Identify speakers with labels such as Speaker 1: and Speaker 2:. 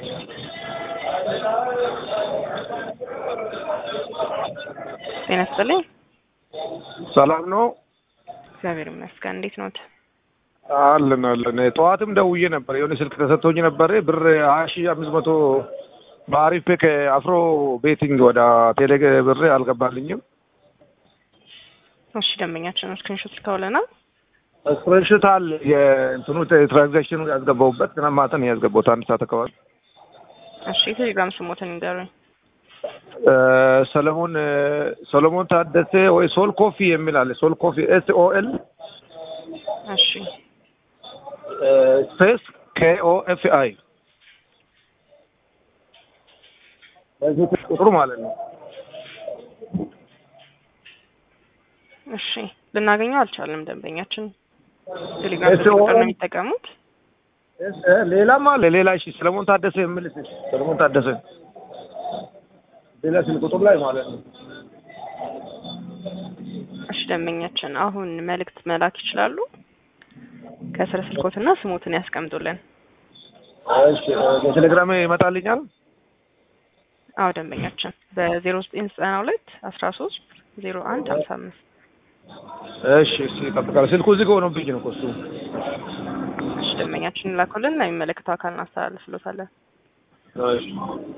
Speaker 1: ጤና ይስጥልኝ።
Speaker 2: ሰላም ነው
Speaker 1: እግዚአብሔር ይመስገን። እንዴት ኖት?
Speaker 2: አለን አለን። ጠዋትም ደውዬ ነበር። የሆነ ስልክ ተሰጥቶኝ ነበር። ብር ሀያ ሺህ አምስት መቶ በአሪፍ ፔ ከአፍሮ ቤቲንግ ወደ ቴሌ ብር አልገባልኝም።
Speaker 1: እሺ ደንበኛችን ስክሪንሾት ልከውልናል።
Speaker 2: ስፕሬንሽት አለ የእንትኑ ትራንዛክሽኑ ያስገባሁበት ግን ማታ ነው ያስገባሁት አንድ ሰዓት አካባቢ።
Speaker 1: እሺ የቴሌግራም ስሞትን ንገሩኝ።
Speaker 2: ሰለሞን ሰሎሞን ታደሰ ወይ ሶል ኮፊ የሚል አለ። ሶል ኮፊ ኤስ ኦ ኤል
Speaker 1: እሺ
Speaker 2: ስፔስ ኬ ኦ ኤፍ አይ ቁጥሩ ማለት ነው።
Speaker 1: እሺ ልናገኘው አልቻለም። ደንበኛችን ቴሌግራም
Speaker 2: SO
Speaker 1: ቁጥር ነው የሚጠቀሙት።
Speaker 2: ሌላም አለ ሌላ እሺ፣ ሰለሞን ታደሰ የሚል ሰለሞን ታደሰ ሌላ ስልክ ቁጥር ላይ ማለት ነው።
Speaker 1: እሺ ደንበኛችን አሁን መልእክት መላክ ይችላሉ። ከስረ ስልኮትና ስሞትን ያስቀምጡልን።
Speaker 2: እሺ በቴሌግራም ይመጣልኛል።
Speaker 1: አዎ ደንበኛችን በዜሮ ዘጠኝ ዘጠና ሁለት አስራ ሶስት ዜሮ አንድ ሀምሳ አምስት
Speaker 2: እሺ እሺ፣ እጠብቃለሁ። ስልኩ እዚህ ጋር ሆኖብኝ ነው እኮ እሱ።
Speaker 1: እሺ ደንበኛችን ላኩልን። ለሚመለከተው አካል እናስተላልፍሎታለን።
Speaker 2: እሺ